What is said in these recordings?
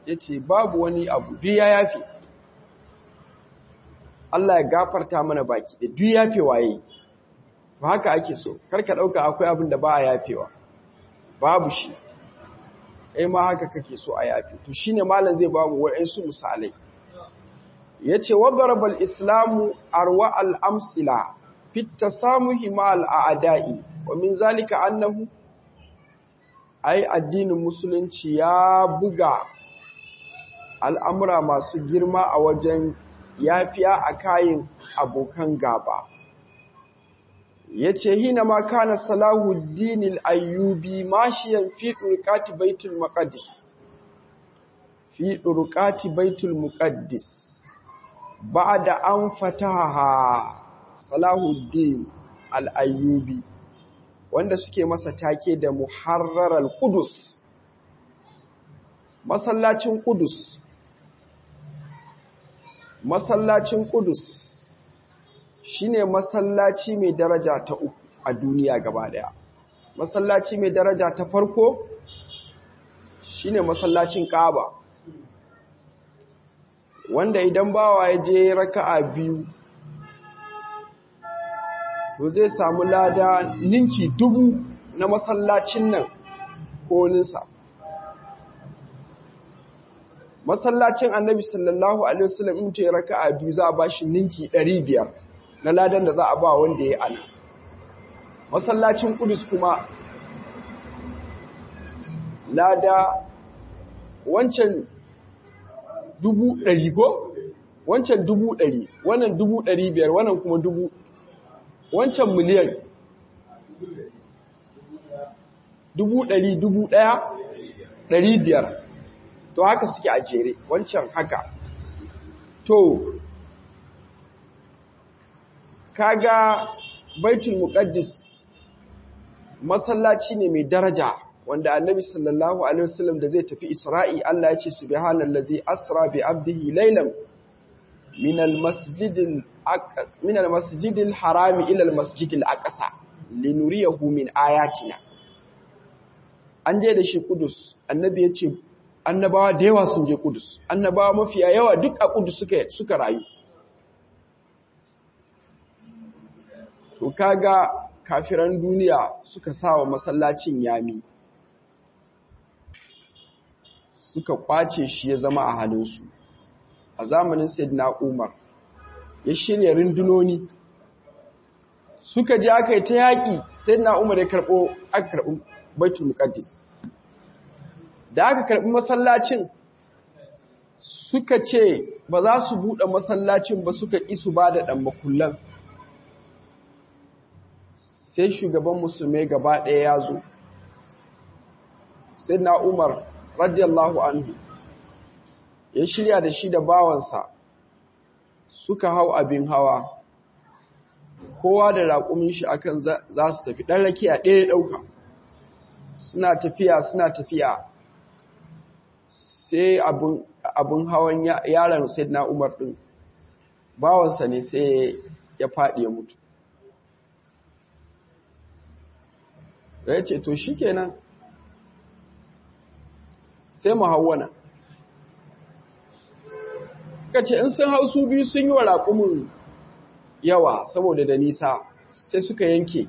ya ce babu wani abu duk ya yafe Allah ya gafarta mana baki da duk yafe waye ba haka ake so karka ɗauka akwai abin da ba a yafewa babu shi kai ma haka kake so a yafe to shine malam zai bamu wa'ansu misalai yace wa darabal islamu arwa al amsila fi tasamuhi ma al a'da'i wa min zalika annahu ai addinin musulunci ya buga al'amura masu girma a wajen yafiya a kayan abokan gaba ya ce hina ma kana salahuddin ayyubi mashiyan fi ɗurƙati baitul muqaddis fi ɗurƙati baitul muqaddis ba da an fataha salahuddin al'ayyubi wanda suke masa take da muharrarar kudus masallacin kudus masallacin kudus shine masallaci mai daraja ta uku a duniya gaba daya masallaci mai daraja ta farko shine masallacin Kaaba wanda idan bawa ya je raka'a biyu to zai samu lada ninki dubu na masallacin nan ko ninsa masallacin annabi sallallahu alaihi wasallam in ta raka'a biyu za a bashi ninki 500 na ladan da za a ba wanda ya ana masallacin kudus kuma lada wancan dubu ɗari ko wancan dubu ɗari wannan dubu ɗari biyar wannan kuma dubu wancan miliyan dubu ɗari dubu ɗaya ɗari biyar to haka suke a jere wancan haka to kaga baitul muqaddis masallaci ne mai daraja wanda annabi sallallahu alaihi wasallam da zai tafi isra'i Allah ya ce subhanallazi asra bi abdihi laylan min almasjidil min almasjidil harami ila almasjidil aqsa linuriyahu min ayatina an je da shi kudus annabi ya ce annabawa da yawa sun je kudus annabawa mafiya yawa duk a kudus suka suka rayu to kaga kafiran duniya suka sawa masallacin yami suka kwace shi ya zama a halinsu a zamanin sayyidina umar ya shirya rundunoni suka je aka yi ta yaƙi sayyidina umar ya karɓo aka karɓi baitul muqaddis da aka karɓi masallacin suka ce ba za su buɗe masallacin ba suka ƙi su ba da ɗan makullan sai shugaban musulmai gaba ɗaya ya zo sai na umar radiyallahu anhu ya shirya da shi da bawansa suka hau abin hawa kowa da raƙumin shi akan za su tafi ɗan rakiya ɗaya ɗauka suna tafiya suna tafiya sai abin hawan yaron sai na umar ɗin bawansa ne sai ya faɗi ya mutu da ya ce to shi kenan sai mu hauwana ka ce in sun hau su biyu sun yi wa raƙumin yawa saboda da nisa sai suka yanke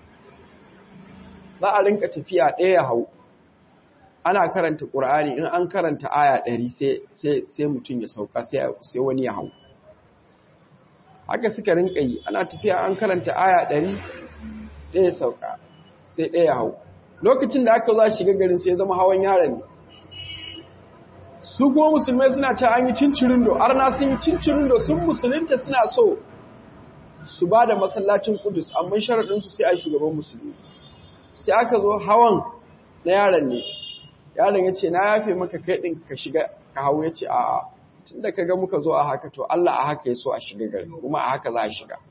za a rinka tafiya ɗaya hau ana karanta ƙur'ani in an karanta aya ɗari sai mutum ya sauka sai wani ya hau haka suka rinka yi ana tafiya an karanta aya ɗari ɗaya sauka sai ɗaya hau lokacin da aka za shiga garin sai zama hawan yaron ne su kuma musulmai suna ta an yi cincirindo arna sun yi cincirindo sun musulunta suna so su ba da masallacin kudus amma sharaɗinsu sai a shugaban musulmi sai aka zo hawan na yaron ne yaron ya ce na yafe maka kai ɗin ka shiga ka hau ya ce a tun da ka ga muka zo a haka to Allah a haka ya so a shiga gari kuma a haka za a shiga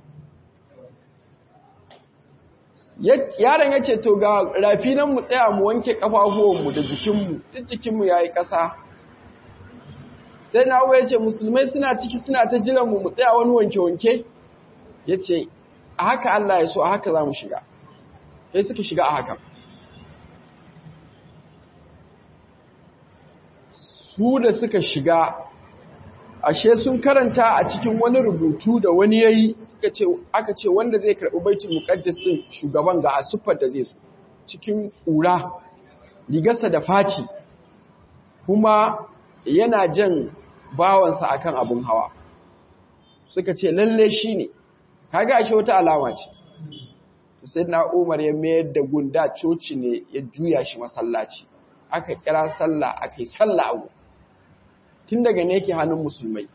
yaron ya ce to ga rafi nan mu tsaya mu wanke ƙafafuwanmu da jikinmu duk jikinmu ya yi ƙasa sai na ya ce musulmai suna ciki suna ta jiranmu mu tsaya wani wanke-wanke ya ce a haka Allah ya so a haka za mu shiga sai suka shiga a haka su da suka shiga ashe sun karanta a cikin wani rubutu da wani yayi suka ce aka ce wanda zai karɓi baitul muqaddas din shugaban ga asufar da zai so cikin ƙura rigarsa da faci kuma yana jan bawansa akan abun hawa suka ce lalle shi ne kaga ashe wata alama ce sai na umar ya mayar da gunda coci ne ya juya shi masallaci aka kira sallah aka yi sallah abu tun daga ne yake hannun musulmai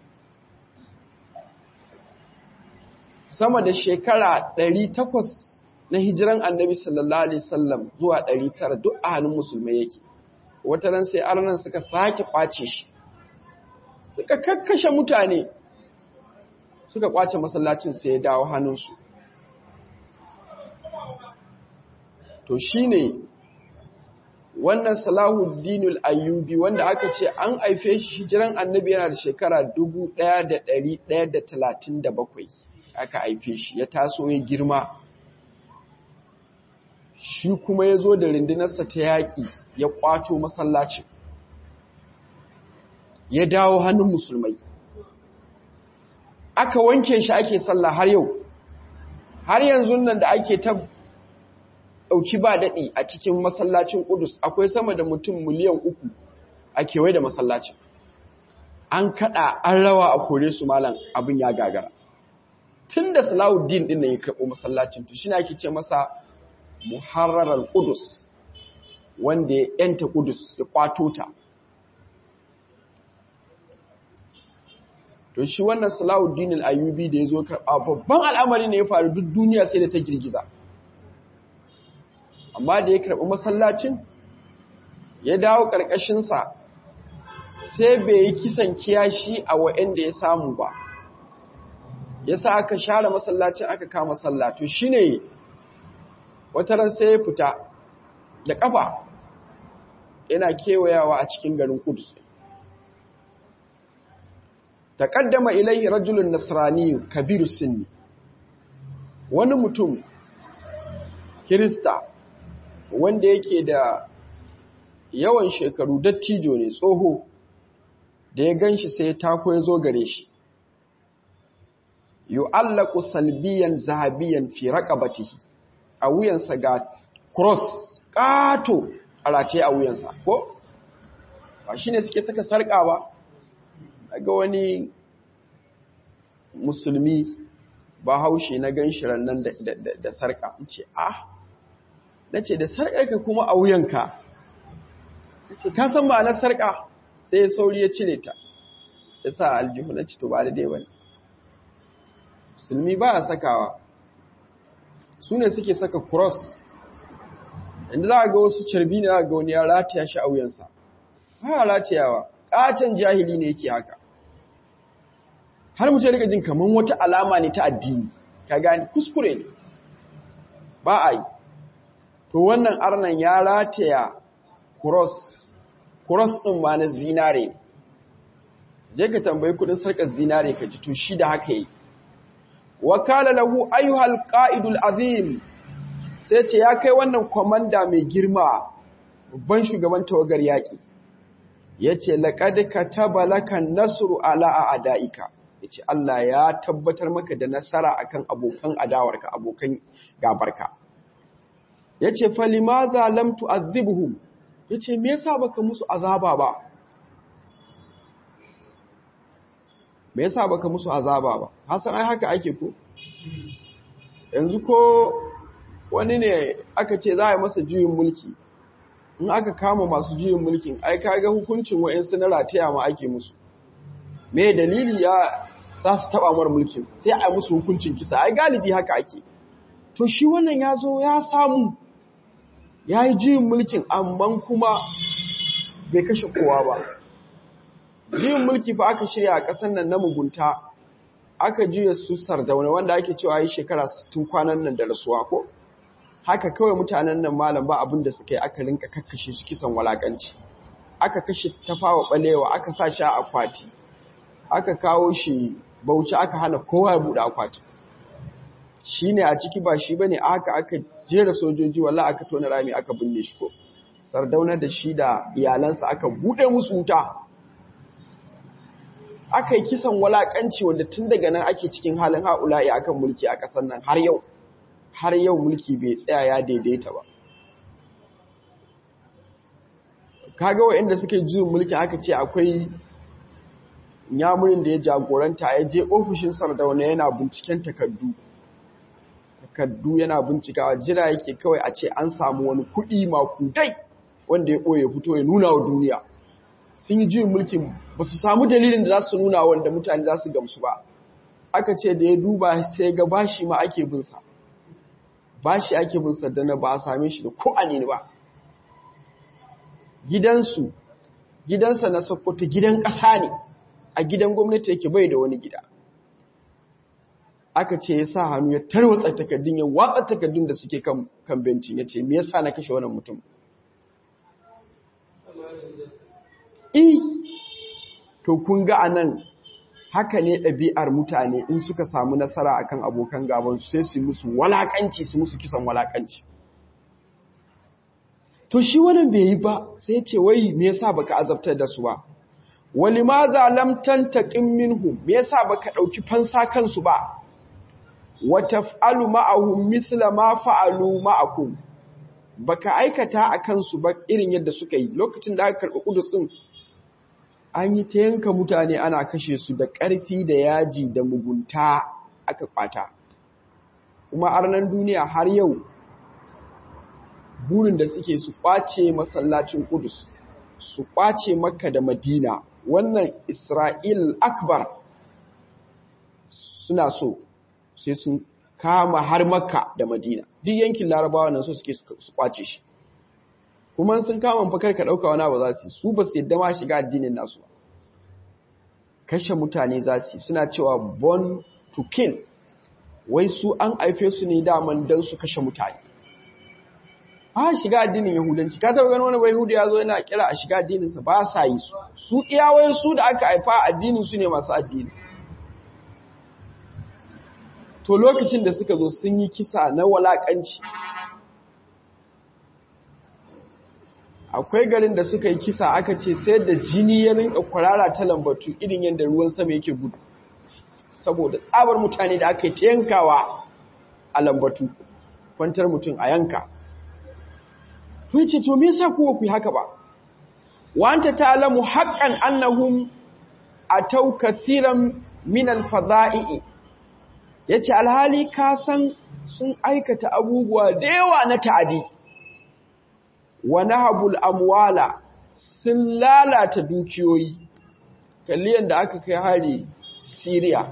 sama da shekara 800 na hijiran annabi sallallahu alaihi wasallam zuwa 900 duk a hannun musulmai yake wata ran sai arnan suka sake kwace shi suka kakkashe mutane suka kwace masallacin sai ya dawo hannunsu to shine wannan salahuddinul ayyubi wanda aka ce an haife shi hijiran annabi yana da shekara 1137 aka haife shi ya taso ya girma shi kuma ya zo da rundunarsa ta yaƙi ya ƙwato masallacin ya dawo hannun musulmai aka wanke shi ake sallah har yau har yanzu nan da ake ta ɗauki ba daɗi a cikin masallacin ƙudus akwai sama da mutum miliyan uku a kewaye da masallacin an kaɗa an rawa a kore su malam abin ya gagara tun da salahuddin ɗin nan ya karɓo masallacin to shi ake ce masa muharrarar ƙudus wanda ya ‘yanta ƙudus ya ƙwato ta to shi wannan salahuddin al'ayyubi da ya zo karɓa babban al'amari ne ya faru duk duniya sai da ta girgiza amma da ya karɓi masallacin ya dawo ƙarƙashinsa sai bai yi kisan kiyashi a wa'yanda ya samu ba ya sa aka share masallacin aka kama sallato shi ne wataran sai ya fita da ƙafa yana kewayawa a cikin garin kudus taƙaddama ilaihi rajulun nasrani kabiru sinni wani mutum kirista wanda yake da yawan shekaru dattijo ne tsoho da ya gan shi sai tako ya zo gare shi yu'allaku salbiyan zahabiyan fi raqabatihi a wuyansa ga cross kato a rataye a wuyansa ko ba shine suke saka sarka ba daga wani musulmi ba haushe na gan shi nan da sarka ce ah na ce da sarƙarka kuma a wuyanka na ce ka san ma'anar sarƙa sai ya sauri ya cire ta ya sa aljihu na cito ba da dai ba musulmi ba a sakawa su ne suke saka cross inda za a ga wasu carbi ne za a ga wani ya rataya shi a wuyansa ba a ratayawa ƙaton jahili ne yake haka har mutum rika jin kamar wata alama ne ta addini ka gani kuskure ne ba a yi to wannan arnan ya rataya cross cross ɗin ma na zinare je ka tambayi kudin sarkar zinare ka ji to shi da haka yi wakala lahu ayyuhal qa'idul azim sai ce ya kai wannan komanda mai girma babban shugaban tawagar yaki yace laqad kataba lakan nasru ala a'daika yace Allah ya tabbatar maka da nasara akan abokan adawarka abokan gabarka ya ce falimaza lam tu'adhibhum ya ce me yasa baka musu azaba ba me yasa baka musu azaba ba hasan ai haka ake ko yanzu ko wani ne aka ce za a yi masa juyin mulki in aka kama masu juyin mulkin ai kaga hukuncin wa'insu na rataya ma ake musu me dalili ya za su taba mar mulkin sai a yi musu hukuncin kisa ai galibi haka ake to shi wannan ya zo ya samu ya yi juyin mulkin amma kuma bai kashe kowa ba juyin mulki fa aka shirya a ƙasar nan na mugunta aka juya su sardauna wanda ake cewa yi shekara 60 kwanan nan da rasuwa ko haka kawai mutanen nan malam ba abin da suka yi aka rinka kakkashe su kisan walakanci aka kashe tafawa balewa aka sa shi a akwati aka kawo shi bauchi aka hana kowa ya buɗe akwati shi ne a ciki ba shi ba ne aka aka jera sojoji walla aka tona rami aka binne shi ko sardauna da shi da iyalansa aka buɗe musu wuta aka yi kisan walakanci wanda tun daga nan ake cikin halin ha'ula'i akan mulki a ƙasar nan har yau har yau mulki bai tsaya ya daidaita ba kaga wa'inda suke juyin mulki aka ce akwai yamurin da ya jagoranta ya je ofishin sardauna yana binciken takardu takardu yana bincikawa jira yake kawai a ce an samu wani kuɗi makudai wanda ya ɓoye fito ya nuna wa duniya sun yi juyin mulkin ba su samu dalilin da za su nuna wanda mutane za su gamsu ba aka ce da ya duba sai ga bashi ma ake binsa bashi ake binsa da na ba a same shi da ko ne ba gidansu gidansa na sokoto gidan ƙasa ne a gidan gwamnati yake bai da wani gida aka ce ya sa hannu ya tarwatsa takardun ya watsa takardun da suke kan bencin ya ce me yasa na kashe wannan mutum i to kun ga anan haka ne ɗabi'ar mutane in suka samu nasara akan abokan gabansu sai su musu walakanci su musu kisan walakanci to shi wannan bai yi ba sai ce wai me yasa baka azabtar da su ba wali ma za lam tantaqim minhum me yasa baka dauki fansa kansu ba wa taf'alu ma'ahum mithla ma fa'alu ma'akum baka aikata akan su ba irin yadda suka yi lokacin da aka karɓi kudus din an yi ta yanka mutane ana kashe su da ƙarfi da yaji da mugunta aka kwata kuma arnan duniya har yau burin da suke su kwace masallacin kudus su kwace makka da madina wannan isra'il akbar suna so sai sun kama har makka da madina duk yankin larabawa nan so suke su kwace shi kuma sun kama fakar ka ɗauka wani ba za su su ba su yadda ma shiga addinin nasu ba kashe mutane za su suna cewa born to kill wai su an haife su ne daman don su kashe mutane a shiga addinin yahudanci ka taɓa ganin wani bai hudu ya zo yana kira a shiga addininsa ba sa yi su su iyawai su da aka haifa addinin su ne masu addini to lokacin da suka zo sun yi kisa na walakanci akwai garin da suka yi kisa aka ce sai da jini ya rinka kwarara ta lambatu irin yadda ruwan sama yake gudu saboda tsabar mutane da aka yi ta yankawa a lambatu kwantar mutum a yanka to yace to me yasa ku ku yi haka ba wa anta ta'lamu haqqan annahum ataw kathiran min al-fada'i yace alhali ka san sun aikata abubuwa da yawa na ta'adi wa nahabul amwala sun lalata dukiyoyi kalli yanda aka kai hari Syria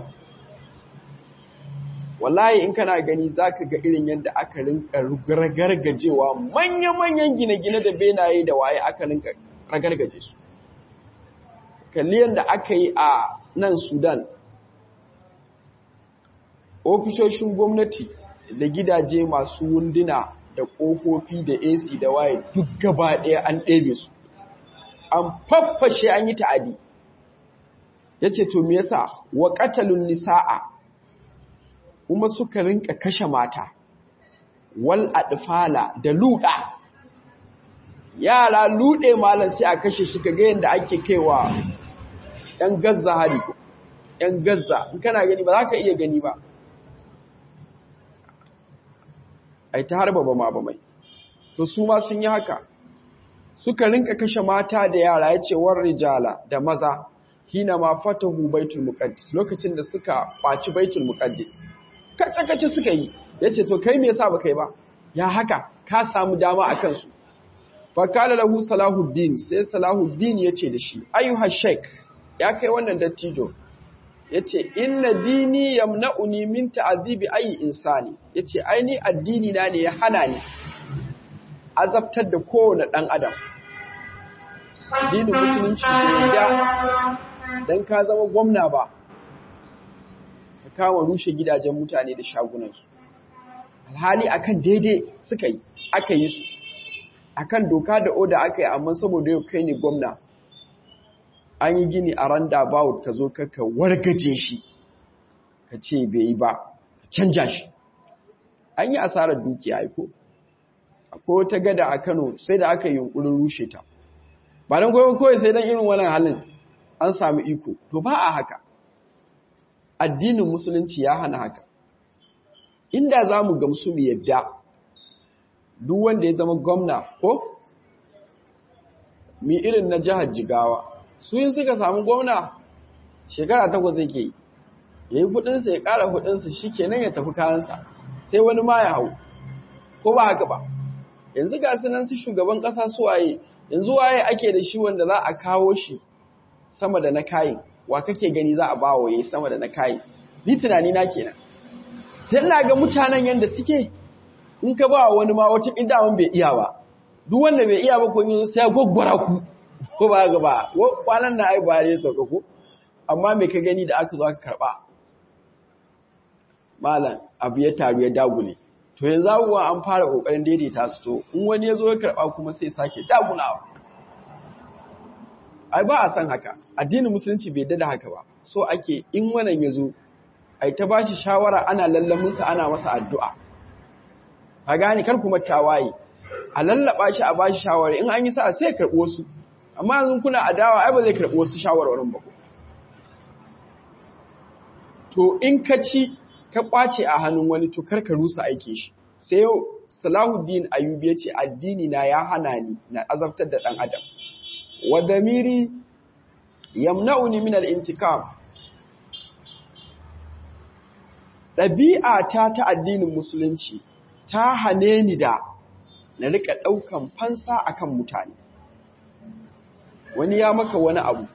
wallahi in kana gani zaka ga irin yadda aka rinka ragargajewa manya-manyan gine-gine da benaye da waye aka rinka ragargaje su kalli yadda aka yi a nan Sudan ofishoshin gwamnati da gidaje masu wunduna da ƙofofi da AC da waye duk gaba ɗaya an ɗebe su an faffashe an yi ta'adi yace to me yasa wa qatalun nisaa kuma suka rinka kashe mata wal adfala da luda yara lude malam sai a kashe shi kaga yanda ake kaiwa yan gazza hari yan gazza in kana gani ba za ka iya gani ba ai ta harba ba ma ba mai to su ma sun yi haka suka rinka kashe mata da yara yace war rijala da maza hina ma fatahu baitul muqaddis lokacin da suka kwaci baitul muqaddis kace-kace suka yi yace to kai me yasa baka yi ba ya haka ka samu dama akan su fa kala lahu salahuddin sai salahuddin yace da shi ayyuha sheik ya kai wannan dattijo yace inna dini yamna'uni min ta'dhibi ayi insani yace ai ni addini na ne ya hana ni azabtar da kowane dan adam addinin musulunci ne da dan ka zama gwamna ba ka kama rushe gidajen mutane da shagunansu alhali akan daidai suka yi aka yi su akan doka da oda aka yi amma saboda yau kai ne gwamna an yi gini a randa bawut ka zo ka wargaje shi ka ce bai yi ba ka canja shi an yi asarar dukiya aiko ko ta gada a Kano sai da aka yi yunkurin rushe ta ba dan goyon kawai sai dan irin wannan halin an samu iko to ba a haka addinin musulunci ya hana haka inda za mu gamsu mu yadda duk wanda ya zama gwamna ko mi irin na jihar jigawa su yin suka samu gwamna shekara takwas zai ke yi ya yi hudunsa ya kara hudunsa shi kenan ya tafi kayansa sai wani ma ya hau ko ba haka ba yanzu ga sunan su shugaban kasa su waye yanzu waye ake da shi wanda za a kawo shi sama da na kayin wa kake gani za a bawa yayi sama da na kayin ni tunani na kenan sai ina ga mutanen yanda suke in ka ba wani ma wata idawan bai iya ba duk wanda bai iya ba ko yanzu sai ya gwaggwara ku ko ba ga ba kwanan na ai ba ne sauka ko amma me ka gani da aka zo aka karba malam abu ya taru ya dagule to yanzu abubuwan an fara kokarin daidaita su to in wani ya zo ya karba kuma sai sake dagulawa ai ba a san haka addinin musulunci bai dada haka ba so ake in wannan ya zo ai ta bashi shawara ana lallaminsa ana masa addu'a ka gane kar kuma tawaye a lallaba shi a bashi shawara in an yi sa sai ya karbi wasu amma yanzu kuna adawa ai ba zai karbi wasu shawarwarin ba to in ka ci ka kwace a hannun wani to karka rusa aike shi sai yau Salahuddin Ayyubi yace addini na ya hana ni na azabtar da dan adam wa damiri yamna'uni min al-intikam dabi'a ta ta addinin musulunci ta hane ni da na rika daukan fansa akan mutane wani ya maka wani abu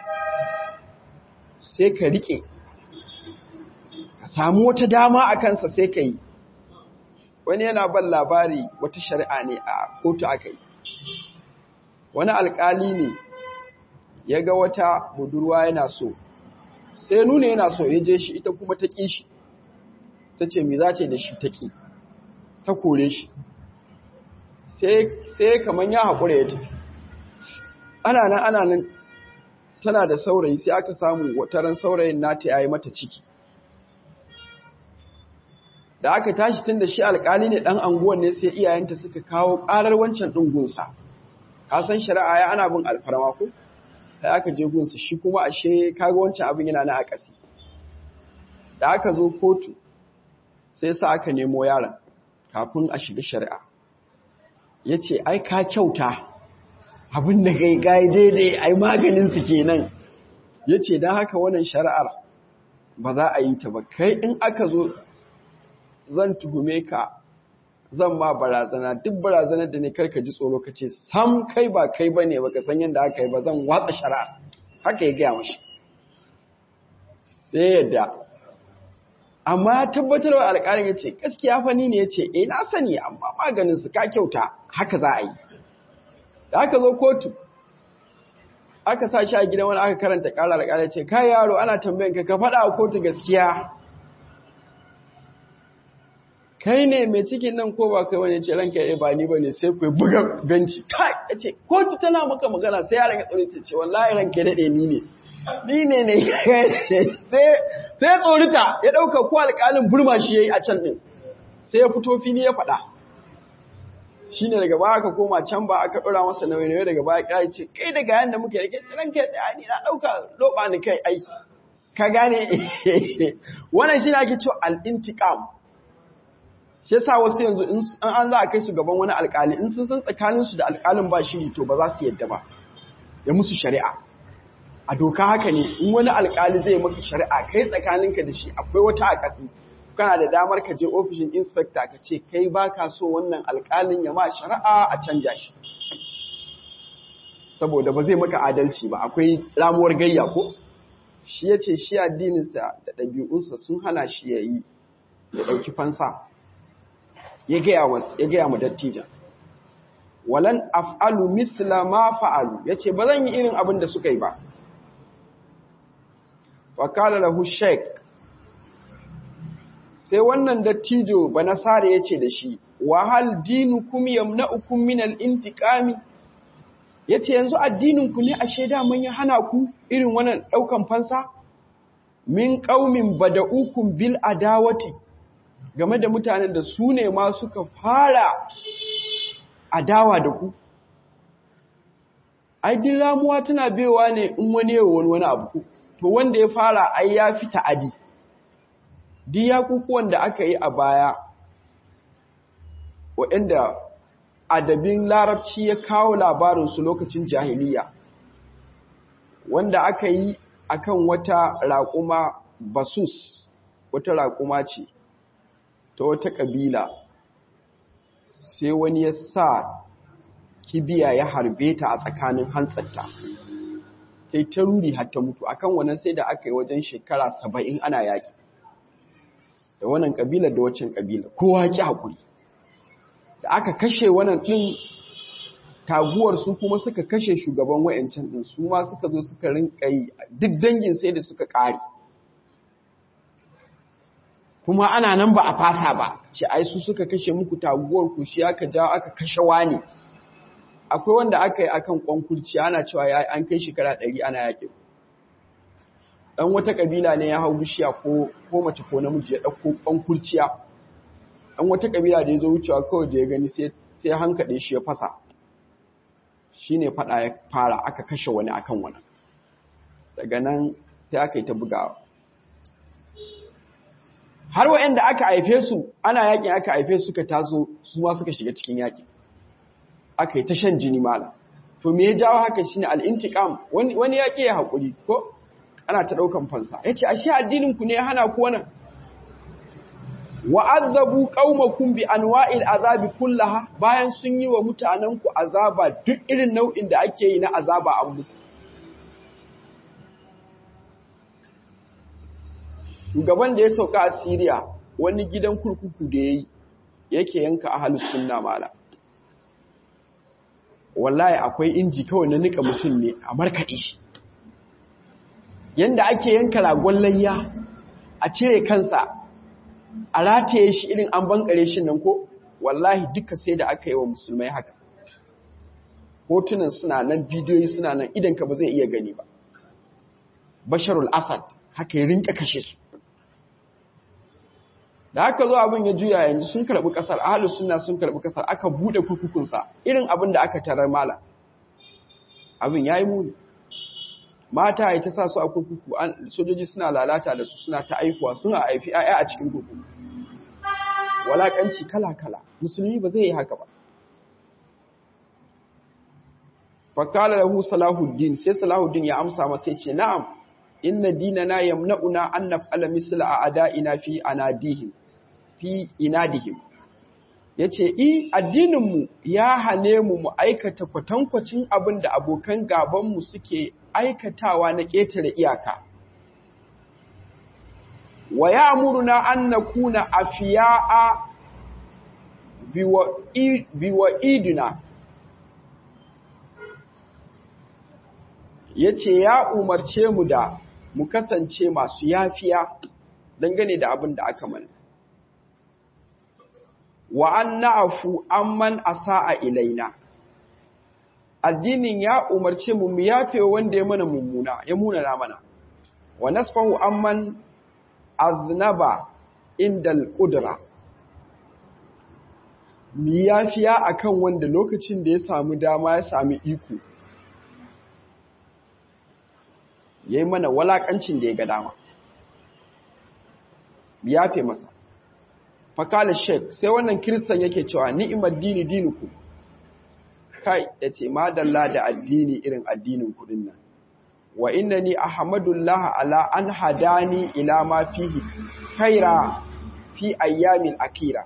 sai ka rike ka samu wata dama a kansa sai ka yi wani yana ban labari wata shari'a ne a kotu aka yi wani alkali ne ya ga wata budurwa yana so sai nuna yana so ya je shi ita kuma ta ƙi shi ta ce mi za ce da shi ta ƙi ta kore shi sai kamar ya haƙura ya tafi ana nan ana nan tana da saurayi sai aka samu wataran saurayin nata ya yi mata ciki da aka tashi tun da shi alkali ne ɗan anguwan ne sai iyayenta suka kawo ƙarar wancan ɗin gunsa ka san shari'a ya ana bin alfarma ko sai aka je gunsa shi kuma ashe kaga wancan abin yana na akasi da aka zo kotu sai sa aka nemo yaron kafin a shiga shari'a ya ce ai ka kyauta abin da kai gai daidai ai maganin su kenan ya ce don haka wannan shari'ar ba za a yi ta ba kai in aka zo zan tuhume ka zan ma barazana duk barazanar da ne karka ji tsoro ka ce sam kai ba kai ba ne baka san yadda aka yi ba zan watsa shari'a haka ya gaya mashi sai yadda amma ya tabbatar wa alƙalin ya ce gaskiya fani ne ya ce eh na sani amma maganin su ka kyauta haka za a yi da aka zo kotu aka sa shi a gidan wani aka karanta ƙara alƙalin ce kai yaro ana tambayan ka ka faɗa a kotu gaskiya kai ne mai cikin nan ko ba kai wani ce ranka ya ba ni bane sai ku buga benci kai yace kotu tana maka magana sai yaron ya tsore ce wallahi ranka ya dade ni ne ni ne ne sai sai tsorita ya dauka ko alƙalin burma shi yayi a can din sai ya fito fili ya faɗa shine daga baya aka koma can ba aka dora masa nauyi nauyi daga baya kai ce kai daga yanda muke yake ce ranka ya ni na dauka loba ni kai aiki ka gane wannan shine ake cewa al-intiqam shi yasa wasu yanzu in an za a kai su gaban wani alkali in sun san tsakaninsu da alkalin ba shiri to ba za su yadda ba ya musu shari'a a doka haka ne in wani alkali zai maka shari'a kai tsakaninka da shi akwai wata akasi kana da damar ka je ofishin inspector ka ce kai ba ka so wannan alkalin ya ma shari'a a canja shi saboda ba zai maka adalci ba akwai ramuwar gayya ko shi ya ce shi addininsa da ɗabi'unsa sun hana shi ya yi ya ɗauki fansa ya gaya mu dattijan walan af'alu mithla ma fa'alu yace ba zan yi irin abin da suka yi ba wa kala lahu shaykh sai wannan dattijo banasare yace da shi wa hal dinukum yamna'ukum min al-intiqami yace yanzu addinin ku ne ashe da mun ya hana ku irin wannan daukan fansa min qaumin bada'ukum bil adawati game da mutanen da su ne ma suka fara adawa da ku ai din ramuwa tana bewa ne in wani yawa wani wani abu to wanda ya fara ai ya fi ta'adi duk yakukuwan da aka yi a baya waɗanda adabin larabci ya kawo labarinsu lokacin jahiliya wanda aka yi akan wata raƙuma basus wata raƙuma ce ta wata ƙabila sai wani ya sa kibiya ya harbe ta a tsakanin hantsarta sai ta ruri har ta mutu akan wannan sai da aka yi wajen shekara saba'in ana yaƙi da wannan ƙabilar da waccan ƙabilar kowa ki haƙuri da aka kashe wannan ɗin taguwar su kuma suka kashe shugaban wa'ancan ɗin su ma suka zo suka rinka yi duk dangin sai da suka ƙare kuma ana nan ba a fasa ba ce ai su suka kashe muku taguwar ku shi aka jawo aka kashe wani akwai wanda aka yi akan kwankurci ana cewa ya an kai shekara ɗari ana yaƙi ɗan wata ƙabila ne ya hau bishiya ko ko mace ko namiji ya ɗauko kwankurciya ɗan wata ƙabila da ya zo wucewa kawai da ya gani sai ya hankaɗe shi ya fasa shi ne faɗa ya fara aka kashe wani akan wani daga nan sai aka yi ta bugawa har wa'anda aka haife su ana yakin aka haife su suka taso su ma suka shiga cikin yakin aka yi ta shan jini mala to me ya jawo haka shine al-intiqam wani wani yaki ya hakuri ko ana ta daukan fansa yace ashe addinin ku ne ya hana ku wannan wa'adzabu qaumakum bi anwa'il azabi kullaha bayan sun yi wa mutanen ku azaba duk irin nau'in da ake yi na azaba an muku shugaban da ya sauka a Siriya wani gidan kurkuku da yayi yake yanka ahlus sunna mala wallahi akwai inji kawai na nika mutum ne a markaɗe shi yanda ake yanka ragon layya a cire kansa a rataye shi irin an bankare shi nan ko wallahi duka sai da aka yi wa musulmai haka hotunan suna nan bidiyoyi suna nan idan ka ba zai iya gani ba basharul asad haka ya rinka kashe su da aka zo abin ya juya yanzu sun karɓi ƙasar ahalus suna sun karɓi ƙasar aka buɗe kurkukunsa irin abin da aka tarar mala abin ya yi muni mata ya ta sa su a kurkuku sojoji suna lalata da su suna ta aifuwa suna haifi 'ya'ya a cikin kurkuku walaƙanci kala-kala musulmi ba zai yi haka ba fakala lahu salahuddin sai salahuddin ya amsa masa ya ce na'am inna dinana yamna'una an naf'ala misla a ada'ina fi anadihim fi inadihim yace i addininmu ya hane mu mu aikata kwatankwacin abin da abokan gaban mu suke aikatawa na ƙetare iyaka wa ya'muruna an nakuna afiya'a biwa iduna yace ya umarce mu da mu kasance masu yafiya dangane da abin da aka mana wa an na'afu amman asa'a ilaina addinin ya umarce mu mu yafe wanda ya mana mummuna ya munana mana wa nasfahu amman aznaba indal qudra mu yafiya akan wanda lokacin da ya samu dama ya sami iko ya yi mana walakancin da ya ga dama ya fe masa fakalin sheik sai wannan kiristan yake cewa ni'imar dini dinuku kai ya ce madalla da addini irin addinin kudin nan wa inna ni ahmadullah ala an hadani ila ma fihi kaira fi ayyamin akira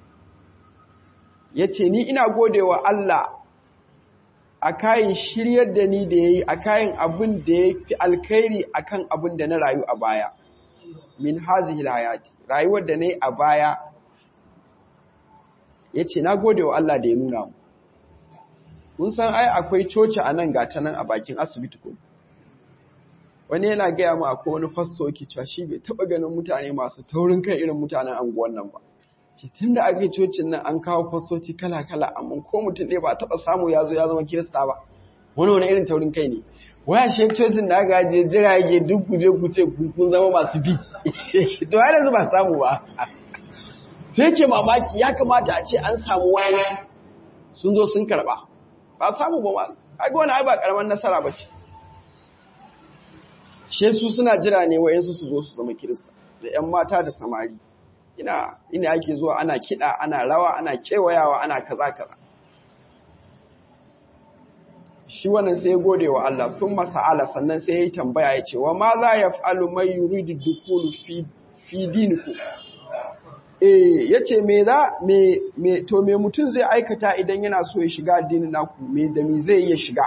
ya ce ni ina godewa Allah a kayan shiryar da ni da ya yi a kayan abin da ya fi alkhairi a kan abin da na rayu a baya min hazihi hayati rayuwar da na yi a baya ya ce na gode wa Allah da ya nuna mu mun san ai akwai coci a nan gata nan a bakin asibiti ko wani yana gaya mu akwai wani fasto ke cewa shi bai taɓa ganin mutane masu taurin kai irin mutanen anguwan nan ba ce tun da aka cocin nan an kawo fastoci kala-kala amma ko mutum ɗaya ba a taɓa samu ya zo ya zama kirista ba wani wani irin taurin kai ne waya shi cocin da aka je jirage duk kuje kuce kun zama masu bi to har yanzu ba samu ba sai ke mamaki ya kamata a ce an samu wani sun zo sun karɓa ba samu ba ma kaga wani ai ba karamar nasara ba ce she su suna jira ne wayansu su zo su zama kirista da ƴan mata da samari ina ina ake zuwa ana kiɗa ana rawa ana kewayawa ana kaza kaza shi wannan sai ya gode wa Allah sun masa'ala sannan sai ya yi tambaya ya ce wa ma za ya fa'alu mai yuridu dukulu fi diniku eh ya ce me za me to me mutum zai aikata idan yana so ya shiga addinin naku me da me zai iya shiga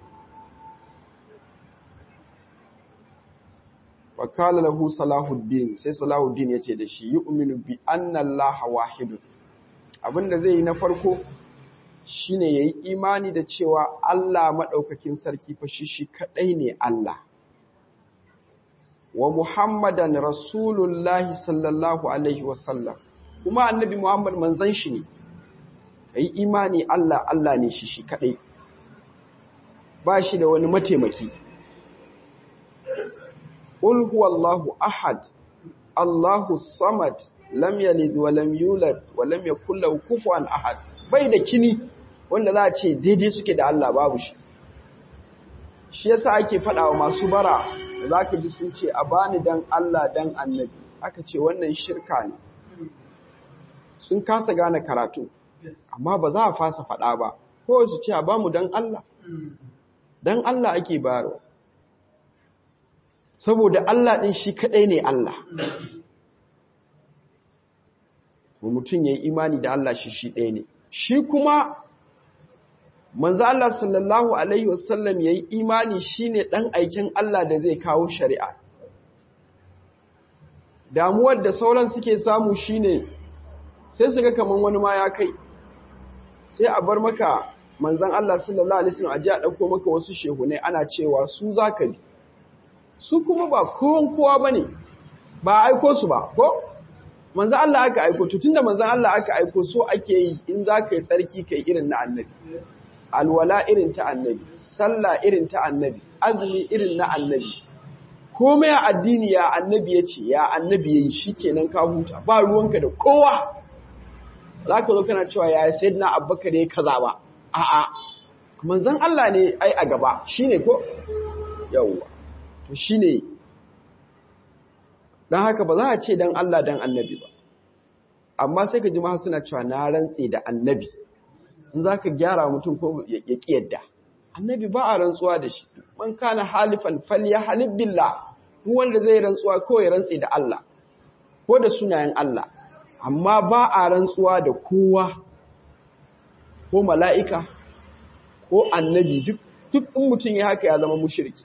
wa kala lahu salahuddin sai salahuddin ya ce da shi yu'minu bi anna allaha wahidun abinda zai yi na farko shine yayi imani da cewa Allah madaukakin sarki fa shi shi kadai ne Allah wa Muhammadan Rasulullahi sallallahu alaihi wasallam kuma annabi Muhammad manzon shi ne kai imani Allah Allah ne shi shi kadai ba shi da wani mataimaki Qul huwallahu ahad Allahu samad lam yalid wa lam yulad wa lam yakul lahu kufuwan ahad bai da kini wanda za a ce daidai suke da Allah babu shi shi yasa ake faɗa wa masu bara da za ka ji sun ce a bani dan Allah dan annabi aka ce wannan shirka ne sun kasa gane karatu amma ba za a fasa faɗa ba ko su ce a bamu dan Allah dan Allah ake bayarwa saboda Allah ɗin shi kaɗai ne Allah mutum ya yi imani da Allah shi shi ɗaya ne shi kuma manzo Allah sallallahu alaihi wasallam yayi imani shine dan aikin Allah da zai kawo shari'a damuwar da sauran suke samu shine sai su ga kaman wani ma ya kai sai a bar maka manzon Allah sallallahu alaihi wasallam a ji a dauko maka wasu shehunai ana cewa su zaka bi su kuma ba kowan kowa bane ba aiko su ba ko manzon Allah aka aiko to tunda manzon Allah aka aiko so ake yi in zaka yi tsarki kai irin na annabi alwala irin ta annabi sallah irin ta annabi azumi irin na annabi komai a addini ya annabi ya ce ya annabi ya yi shi kenan ka huta ba ruwanka da kowa za ka zo kana cewa ya sai na abbakar ya kaza ba a'a manzan Allah ne ai a gaba shi ne ko yawwa to shi ne don haka ba za a ce don Allah don annabi ba amma sai ka ji ma suna cewa na rantse da annabi in za ka gyara mutum ko ya ƙi yadda annabi ba a rantsuwa da shi man kana halifan falya halib billah duk wanda zai rantsuwa ko ya rantse da Allah ko da sunayen Allah amma ba a rantsuwa da kowa ko mala'ika ko annabi duk duk in mutum ya haka ya zama mushriki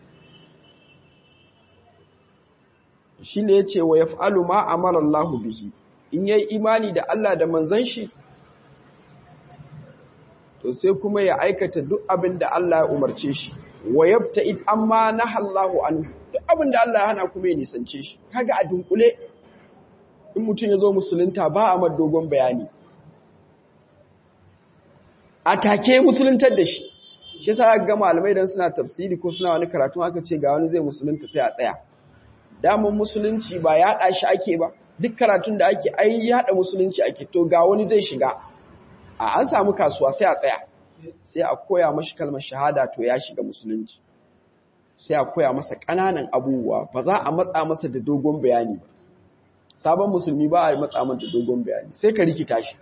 shi ne ya ce wa yaf'alu ma amara Allah bihi in yayi imani da Allah da manzon shi to sai kuma ya aikata duk abin da Allah ya umarce shi wa yabta'id amma nahallahu anhu duk abin da Allah ya hana kuma ya nisance shi kaga a dunkule in mutum ya zo musulunta ba a dogon bayani a take musuluntar da shi shi yasa ga malamai dan suna tafsiri ko suna wani karatu aka ce ga wani zai musulunta sai a tsaya daman musulunci ba yaɗa shi ake ba duk karatun da ake ai yaɗa musulunci ake to ga wani zai shiga a an samu kasuwa sai a tsaya sai a koya mashi kalmar shahada to ya shiga musulunci sai a koya masa ƙananan abubuwa ba za a matsa masa da dogon bayani ba sabon musulmi ba a matsa masa da dogon bayani sai ka rikita shi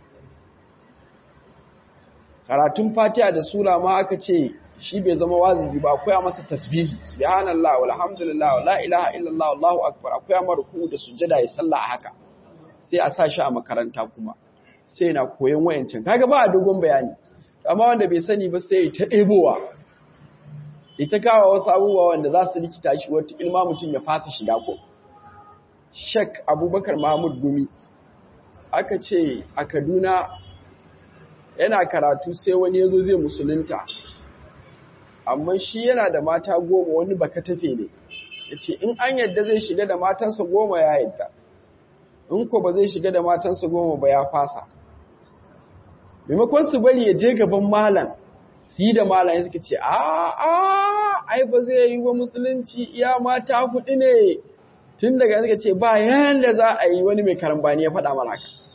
karatun fatiha da sura ma aka ce shi bai zama wazibi ba koya masa tasbihi subhanallah walhamdulillah la ilaha illallah wallahu akbar akwai amma ruku da sujada ya sallah a haka sai a sa shi a makaranta kuma sai na koyon wayancin kaga ba a dogon bayani amma wanda bai sani ba sai ta ɗebowa ita kawo wasu abubuwa wanda za su rikita shi wata ilma mutum ya fasa shiga ko shek abubakar mahmud gumi aka ce a kaduna yana karatu sai wani ya zo zai musulunta amma shi yana da mata goma wani baka tafe ne ya ce in an yadda zai shiga da matansa goma ya yadda in ko ba zai shiga da matansa goma ba ya fasa maimakon su bari ya je gaban malam su yi da malam suka ce a a ai ba zai yi wa musulunci iya mata hudu ne tun daga suka ce ba yanda za a yi wani mai karambani ya faɗa mana haka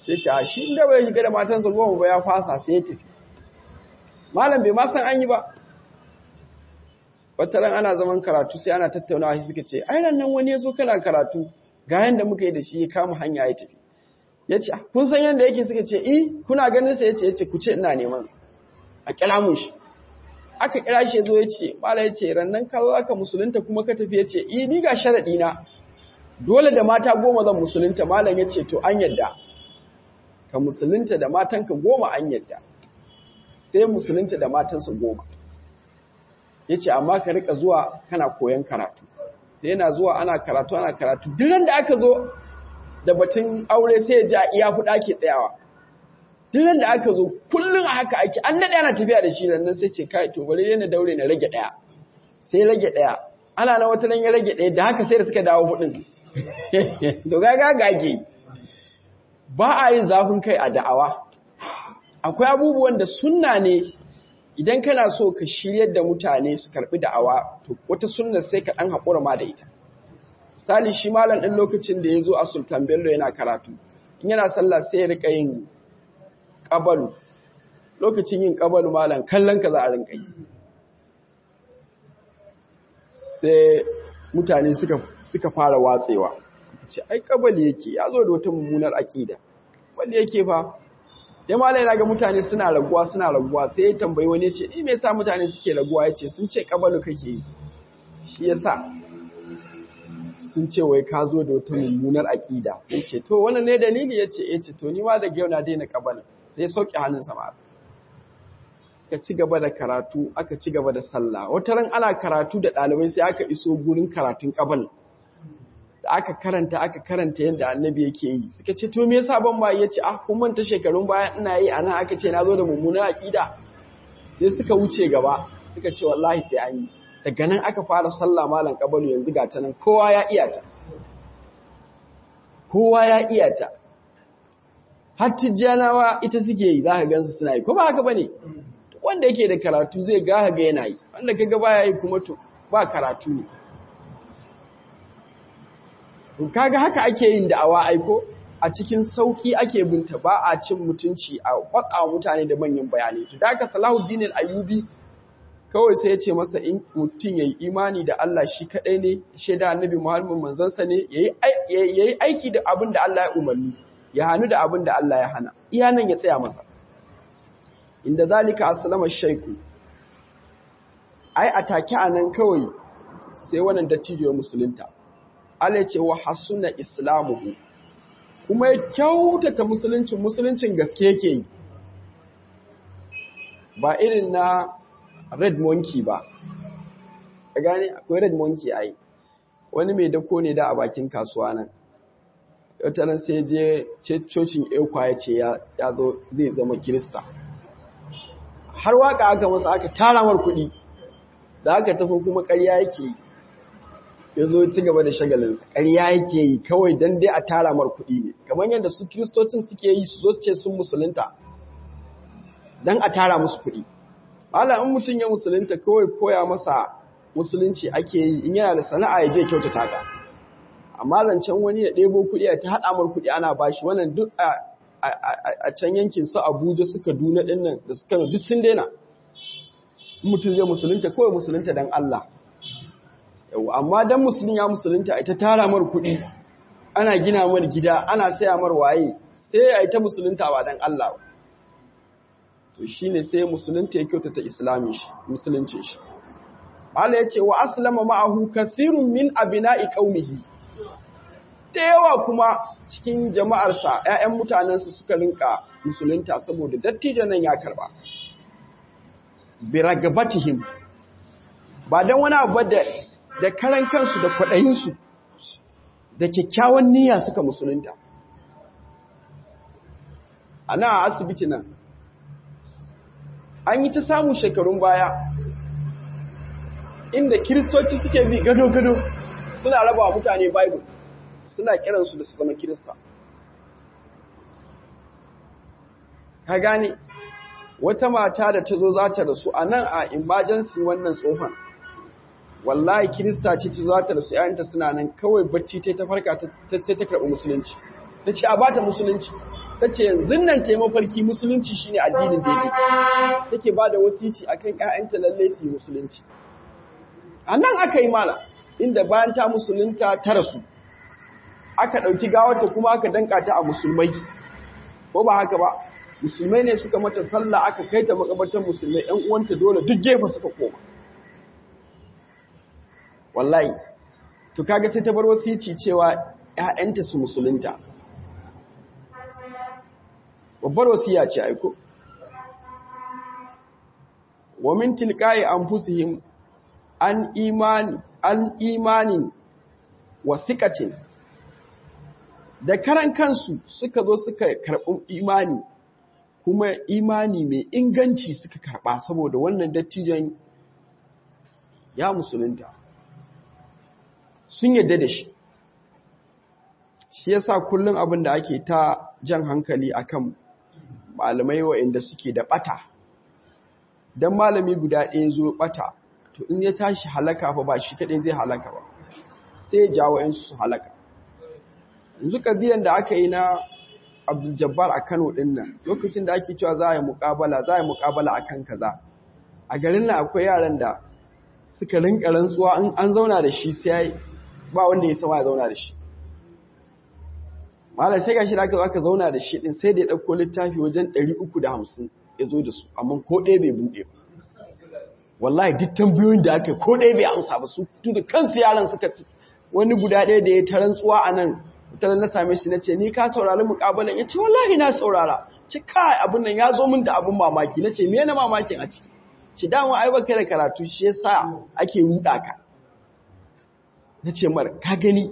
sai ce a shi inda bai shiga da matansa goma ba ya fasa sai ya tafi malam bai ma san an yi ba wata ran ana zaman karatu sai ana tattaunawa shi suka ce ai nan wani ya zo kana karatu ga yanda muka yi da shi ya kama hanya ya tafi ya ce kun san yanda yake suka ce eh kuna ganin sa ya ce ya ce ku ce ina neman sa a kira mun shi aka kira shi ya zo ya ce mala ya ce rannan ka zo aka musulunta kuma ka tafi ya ce eh ni ga sharaɗi na dole da mata goma zan musulunta malam ya ce to an yadda ka musulunta da matanka goma an yadda sai musulunta da matansa goma ya ce amma ka rika zuwa kana koyon karatu da yana zuwa ana karatu ana karatu duran da aka zo da batun aure sai ya ji a iya fuɗa ke tsayawa duran da aka zo kullum a haka ake an daɗe ana tafiya da shi nan sai ce kai to bari yana daure na rage ɗaya sai rage ɗaya ana na wata nan ya rage ɗaya da haka sai da suka dawo huɗun to gaga gage ba a yin zafin kai a da'awa akwai abubuwan da sunna ne idan kana so ka shiryar da mutane su karbi da'awa to wata sunna sai ka dan haƙura ma da ita misali shi malam ɗin lokacin da ya zo a sultan bello yana karatu in yana sallah sai ya rika yin ƙabalu lokacin yin ƙabalu malam kallon ka za a rinka yi sai mutane suka suka fara watsewa ce ai ƙabali yake ya zo da wata mummunar aƙida wanda yake fa ya mala yana ga mutane suna raguwa suna raguwa sai ya tambayi wani ce ni me yasa mutane suke raguwa yace sun ce kabalu kake yi shi yasa sun ce wai ka zo da wata mummunar aqida sai ce to wannan ne dalili yace yace to ni ma da yau na daina kabalu sai ya sauke hannun sama ka ci gaba da karatu aka ci gaba da sallah wata ran ana karatu da ɗalibai sai aka iso gurin karatun kabal da aka karanta aka karanta yadda annabi yake yi suka ce to me yasa ban ma yace ah kun manta shekarun baya ina yi ana aka ce nazo da mummunar aqida sai suka wuce gaba suka ce wallahi sai an yi daga nan aka fara sallah malam kabalu yanzu ga ta nan kowa ya iya ta kowa ya iya ta har tijjanawa ita suke yi zaka gansu suna yi ko ba haka bane wanda yake da karatu zai ga ga yana yi wanda kaga baya yi kuma to ba karatu ne kaga haka ake yin da'awa aiko a cikin sauki ake binta ba a cin mutunci a kwatsa mutane da manyan bayanai to da haka Salahuddin al-Ayyubi kawai sai ya ce masa in mutum yayi imani da Allah shi kadai ne shaida annabi Muhammad manzon sa ne yayi yayi aiki da abin da Allah ya umarni ya hanu da abin da Allah ya hana iya nan ya tsaya masa inda zalika aslama shayku ai atake anan kawai sai wannan dattijo musulunta Allah ce wa hasuna islamuhu kuma ya kyautata musuluncin musuluncin gaske yake yi ba irin na red monkey ba a gane akwai red monkey ai wani mai dako ne da a bakin kasuwa nan nan sai je cocin ekwa ya ce ya zo zai zama kirista har waka aka masa aka tara mar kuɗi da aka tafi kuma ƙarya yake yi ya zo ci gaba da shagalinsa ƙarya yake yi kawai don dai a tara mar kuɗi ne kamar yadda su kiristocin suke yi su zo su ce sun musulunta don a tara musu kuɗi hala in mutum ya musulunta kawai koya masa musulunci ake yi in yana da sana'a ya je kyautata ta amma zancen wani ya ɗebo kuɗi a ta haɗa mar kuɗi ana bashi wannan duk a can yankin su abuja su kaduna ɗin nan da su kano duk sun daina mutum zai musulunta kawai musulunta don allah yau amma dan musulun ya musulunta ita tara mar kuɗi ana gina mar gida ana saya mar waye sai a ita musulunta ba dan Allah to shine sai musulunta ya kyautata islamin shi musulunci shi Allah ya ce wa aslama ma'ahu kathirun min abina'i qaumihi da yawa kuma cikin jama'arsa ƴaƴan mutanensa suka rinka musulunta saboda dattijan nan ya karba bi ragabatihim ba dan wani abu da da karan kansu da kwaɗayinsu da kyakkyawan niyya suka musulunta. A nan a asibiti nan, an yi ta samun shekarun baya, inda kiristoci suke bi gado-gado suna raba wa mutane Bible, suna kiransu da su zama kirista. Ka gane, wata mata da ta zo za ta rasu a nan a emergency wannan tsohon. wallahi kirista ce ta za ta rasu ‘ya'yanta suna nan kawai bacci ta ta farka ta ta karɓi musulunci ta ce a ba ta musulunci ta ce yanzu nan ta yi mafarki musulunci shine addinin daidai take ba da wasici akan ƴaƴanta lalle su yi musulunci a nan aka yi mala inda bayan ta musulunta ta rasu aka ɗauki gawarta kuma aka danka ta a musulmai ko ba haka ba musulmai ne suka mata sallah aka kai ta makabartar musulmai ƴan uwanta dole duk gefe suka koma wallahi to kaga sai ta bar wasici cewa ƴaƴanta su musulunta babbar wasiya ce aiko wa min tilqa'i anfusihim an imani an imanin wa thiqatin da karan kansu suka zo suka karɓi imani kuma imani mai inganci suka karɓa saboda wannan dattijan ya musulunta sun yadda da shi shi yasa kullum abin da ake ta jan hankali akan malamai waɗanda suke da ɓata don malami guda ɗaya zo ɓata to in ya tashi halaka fa ba shi kaɗai zai halaka ba sai ya jawo ‘yansu su halaka yanzu ƙadiyan da aka yi na abdul-jabbar a kano ɗin nan lokacin da ake cewa za a yi muƙabala za a yi muƙabala a kan kaza a garin nan akwai yaran da suka rinka rantsuwa in an zauna da shi sai ba wanda ya sama ya zauna da shi malam sai gashi da aka zo aka zauna da shi din sai da ya ɗauko littafi wajen 350 ya zo da su amma ko ɗaya bai buɗe ba wallahi duk tambayoyin da aka ko ɗaya bai amsa ba su tu da kansu yaran suka wani guda ɗaya da ya ta rantsuwa a nan ta na same shi na ce ni ka saurari muƙabalan ya ce wallahi na saurara ce kai abin nan ya zo min da abin mamaki na ce me na mamakin a ciki ci dama ai baka da karatu shi yasa ake ruɗa ka na ce mar ka gani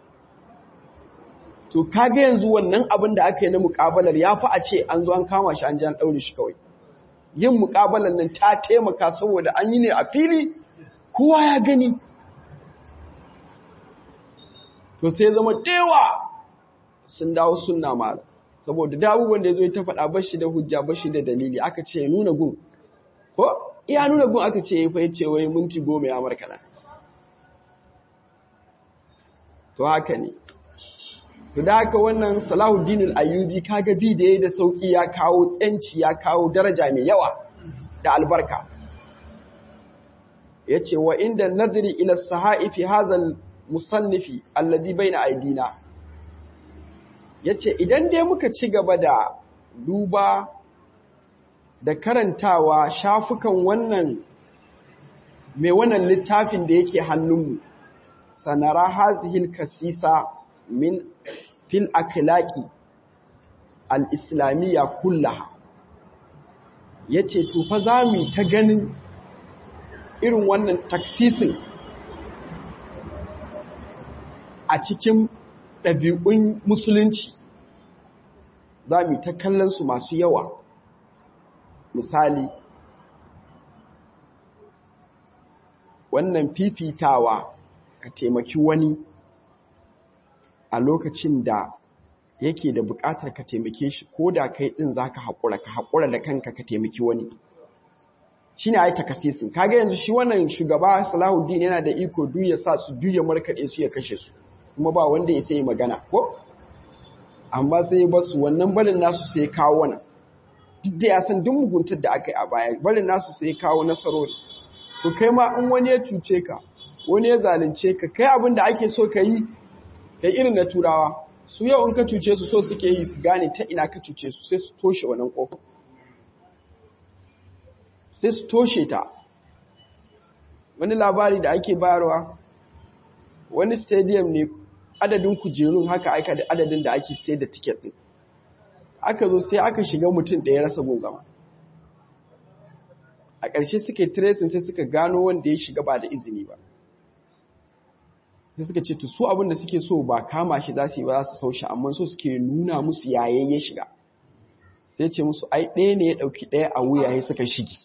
to kaga yanzu wannan abin da aka yi na muƙabalar ya fi a ce an zo an kama shi an ji an ɗaure shi kawai yin muƙabalar nan ta taimaka saboda an yi ne a fili kowa ya gani to sai zama dewa sun dawo sunna mara saboda da abubuwan da ya zo ya ta faɗa bashi da hujja bashi da dalili aka ce ya nuna gun ko iya nuna gun aka ce ya fa ce wai minti goma ya markana to haka ne to da haka wannan Salahuddin al-Ayyubi kaga bi da yayi da sauki ya kawo tsanci ya kawo daraja mai yawa da albarka yace wa inda nadri ila sahaifi hazal musannifi alladhi baina aidina yace idan dai muka ci gaba da duba da karantawa shafukan wannan mai wannan littafin da yake hannunmu sanara hazihil kasisa min fil akhlaqi al-islamiyya kullaha yace to fa zamu ta ganin irin wannan taksisin a cikin ɗabi'un musulunci zamu ta kallon su masu yawa misali wannan fifitawa ka taimaki wani a lokacin da yake da buƙatar ka taimake shi ko da kai ɗin za ka haƙura ka haƙura da kanka ka taimaki wani shi ne a yi takasisin kaga yanzu shi wannan shugaba salahuddin yana da iko duya sa su duya markaɗe su ya kashe su kuma ba wanda ya sai magana ko amma sai ba su wannan barin nasu sai kawo wannan duk da ya san duk muguntar da aka yi a baya barin nasu sai kawo nasarori to kai ma in wani ya cuce ka wani ya zalunce ka kai abin da ake so ka yi kai irin na turawa su yau in ka cuce su so suke yi su gane ta ina ka cuce su sai su toshe wannan ƙofa sai su toshe ta wani labari da ake bayarwa wani stadium ne adadin kujerun haka aika da adadin da ake sai da tiket ɗin aka zo sai aka shiga mutum da ya rasa gun zama a ƙarshe suka yi tracing sai suka gano wanda ya shiga ba da izini ba sai suka ce to su abin da suke so ba kama shi za su yi ba za su sau shi amma so suke nuna musu yayin ya shiga sai ce musu ai ɗaya ne ya ɗauki ɗaya a wuya ya suka shigi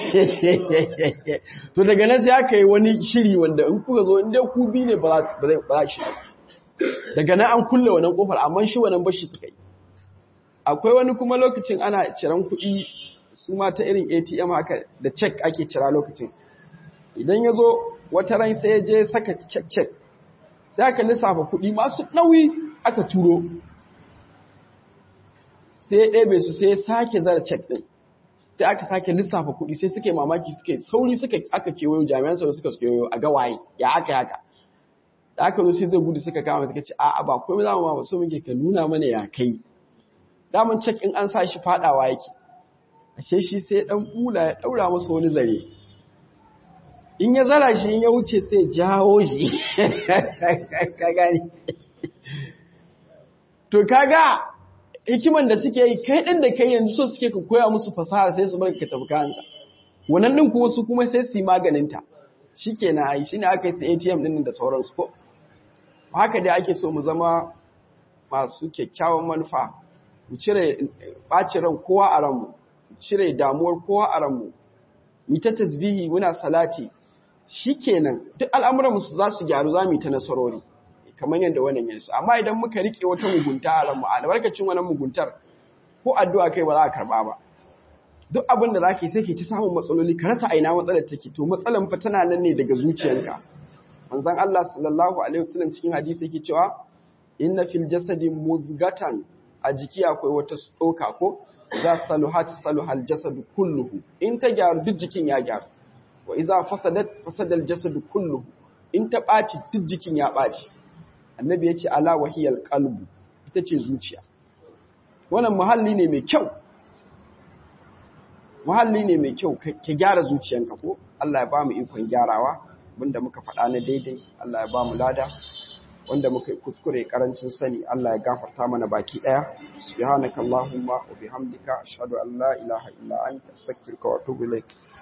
to daga nan sai aka yi wani shiri wanda in kuka zo inda ku bi ne ba za shi daga nan an kulle wannan kofar amma shi wannan bashi suka yi akwai wani kuma lokacin ana ciran kuɗi su ma ta irin atm haka da cek ake cira lokacin idan ya zo wata ran sai ya je saka cek cek sai aka lissafa kuɗi masu nauyi aka turo sai ya ɗebe su sai ya sake zara cek ɗin sai aka sake lissafa kuɗi sai suka yi mamaki suka yi sauri suka aka kewayo jami'an tsaro suka kewayo a gawaye ya aka haka da aka zo sai zai gudu suka kama suka ce a'a ba komai za mu ma ba so muke ka nuna mana ya kai daman cek in an sa shi fadawa yake ashe shi sai dan bula ya daura masa wani zare in ya zara shi in ya wuce sai jawo shi ka gani to kaga hikiman da suke yi kai din da kai yanzu so suke ka koya musu fasaha sai su baka ka tafi kanka wannan din kuma su kuma sai su yi maganin ta shikenan ai shine aka yi su ATM din da sauransu ko haka dai ake so mu zama masu kyakkyawan manufa mu cire ɓaci ran kowa a ranmu cire damuwar kowa a ranmu mu ta tasbihi muna salati shikenan duk al'amuranmu su za su gyaru za mu yi ta nasarori kamar yadda wannan yansu amma idan muka rike wata mugunta a ranmu albarkacin wannan muguntar ko addu'a kai ba za a karba ba duk abin da zaka yi sai ke ta samun matsaloli ka rasa aina matsalar take to matsalan fa tana nan ne daga zuciyarka manzon Allah sallallahu alaihi wasallam cikin hadisi yake cewa inna fil jasadi mudghatan a jiki akwai wata tsoka ko za saluhat saluhal jasadu kulluhu in ta gyaru duk jikin ya gyaru wa iza fasadat fasadal jasadu kulluhu in ta ɓaci duk jikin ya ɓaci annabi ya ce ala wahiyal qalbu ita ce zuciya wannan muhalli ne mai kyau muhalli ne mai kyau ka gyara zuciyanka ko Allah ya ba mu ikon gyarawa abinda muka faɗa na daidai Allah ya ba mu lada wanda muka yi kuskure karancin sani Allah ya gafarta mana baki daya subhanakallahumma wa bihamdika ashhadu an la ilaha illa anta astaghfiruka wa atubu ilaik